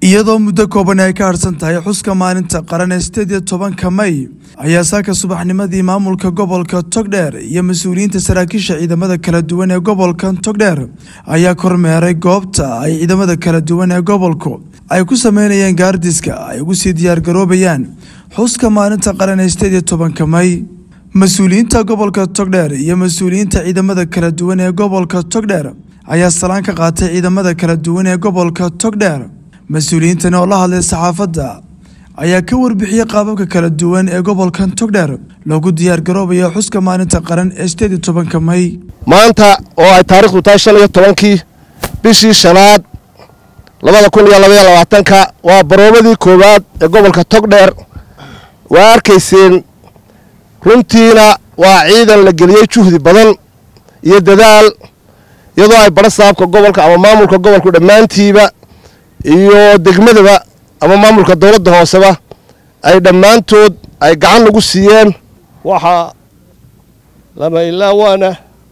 iyadoo muddo kooban ay ka harsan tahay xuska maalinta qaran ee sideed iyo tobanka may ayaa saaka subaxnimadii maamulka gobolka togdheer iyo mas-uuliyiinta saraakiisha ciidamada kala duwan ee gobolka togdheer ayaa kormeeray goobta ay ciidamada kala duwan ee gobolku ay ku sameynayeen gaardiska ay ugu sii diyaargaroobayaan xuska maalinta qaran ee sideed iyo tobanka may mas-uuliyiinta gobolka togdheer iyo mas-uuliyiinta ciidamada kala duwan ee gobolka togdheer ayaa salaan ka qaatay ciidamada kala duwan ee gobolka togdheer mas-uuliyiintani oo la hadlay saxaafadda ayaa ka warbixiyey qaababka kala duwan ee gobolkan togdheer loogu diyaargaroobayo xuska maalinta qaran ee sideed iyo tobanka may maanta oo ay taarikhdu tahay shan iyo tobankii bishii shanaad labada kun iyo labaiyo labaatanka waa baroobadii koowaad ee gobolka togdheer waa arkayseen runtiina waa ciidan la geliyey juhdi badan iyo dadaal iyadoo ay badho saabka gobolka ama maamulka gobolku dhammaantiiba iyo degmadaba ama maamulka dowladda hooseba ay dhammaantood ay gacan lagu siiyeen waxaa lama ilaawaana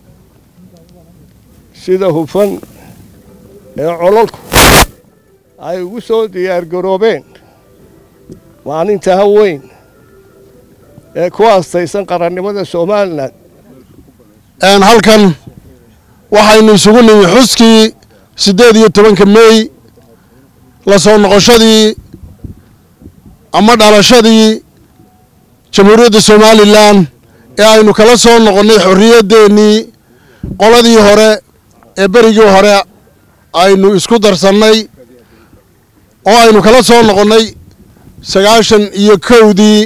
sida hufan ee cololku ay ugu soo diyaargaroobeen maalinta haweyn ee ku aastaysan qarannimada somalilan halkan waxaynu isugu nimi xuskii siddeed iyo tobanka meey la soo noqoshadii ama dhalashadii jamhuuriyadda somalilan ee aynu kala soo noqonnay xorriyaddeenii qoladii hore ee berigii hore aynu isku darsannay oo aynu kala soo noqonnay sagaashan iyo kowdii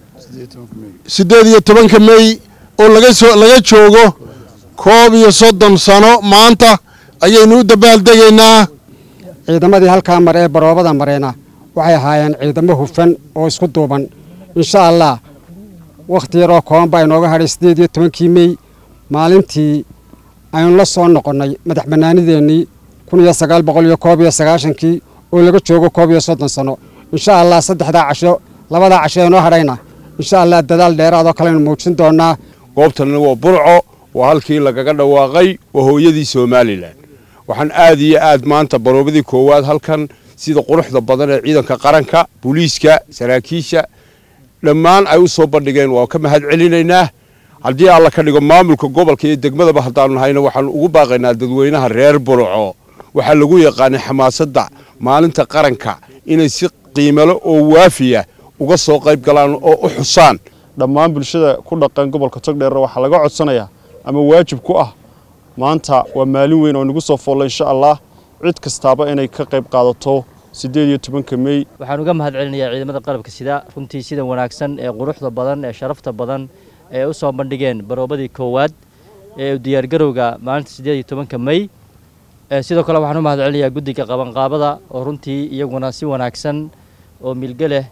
siddeed iyo tobanka mey oo laga soo laga joogo koob iyo soddon sano maanta ayaynu u dabaaldegaynaa ciidamadii halkaa mare ee baroobada mareena waxay ahaayeen ciidamo hufan oo isku duuban insha allah wakhti yaroo kooban baa inooga hadhay siddeed iyo tobankii mey maalintii aynu la soo noqonnay madax bannaanideennii kun iyo sagaal boqol iyo koob iyo sagaashankii oo laga joogo koob iyo soddon sano insha allah saddexdaa casho labadaa casho ee inoo hadhayna insha allah dadaal dheeraadoo kaleynu muujin doonnaa goobtanna waa burco waa halkii lagaga dhawaaqay waa hooyadii somalilan waxaan aad iyo aad maanta baroobadii koowaad halkan sida quruxda badan ee ciidanka qaranka booliiska saraakiisha dhammaan ay u soo bandhigeen waa ka mahad celinaynaa haddii alla ka dhigo maamulka gobolka iyo degmadaba haddaanu nahayna waxaanu ugu baaqaynaa dadweynaha reer burco waxaa lagu yaqaanay xamaasadda maalinta qaranka inay si qiimalo oo waafiya uga soo qayb galaan oo u xusaan dhammaan bulshada ku dhaqan gobolka togdheer waxaa laga codsanayaa ama waajib ku ah maanta waa maalin weyn oo nagu soo foolla insha allah cid kastaaba inay ka qayb qaadato siddeed iyo tobanka mey waxaan uga mahad celinayaa ciidamada qalabka sida runtii sida wanaagsan ee quruxda badan ee sharafta badan ee u soo bandhigeen baroobadii koowaad ee diyaargarowga maalinta siddeed iyo tobanka mey sidoo kale waxaan u mahad celinayaa guddiga qabanqaabada oo runtii iyaguna si wanaagsan oo milge leh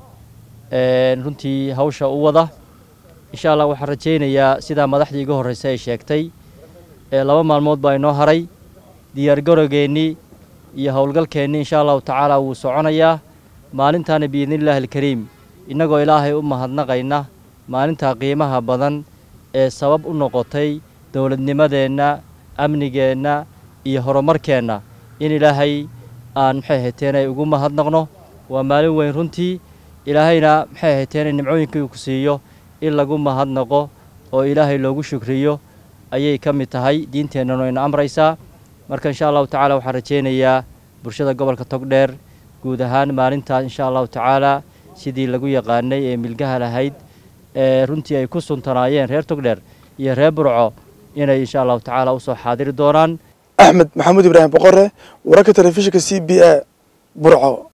runtii hawsha u wada insha allah waxaan rajaynayaa sidaa madaxdii iga horreysay ay sheegtay laba maalmood baa inoo haray diyaargarowgeennii iyo howlgalkeennii insha allahu tacaala wuu soconayaa maalintaana biidnillaahi alkariim innagoo ilaahay u mahadnaqayna maalintaa qiimaha badan ee sabab u noqotay dowladnimadeenna amnigeenna iyo horumarkeenna in ilaahay aan maxay hayteen ay ugu mahadnaqno waa maalin weyn runtii ilaahayna maxay hayteen nimcooyinkii uu ku siiyo in lagu mahadnaqo oo ilaahay loogu shukriyo ayay ka mid tahay diinteennanu ayna amraysaa marka insha allahu tacala waxaan rajaynayaa bulshada gobolka togdheer guud ahaan maalintaas insha allahu tacaala sidii lagu yaqaanay ee milgaha lahayd ee runtii ay ku suntanaayeen reer togdheer iyo reer burco inay insha allahu tacaala usoo xaadiri doonaan axmed maxamuud ibraahim boqore wararka telefishinka c b a burco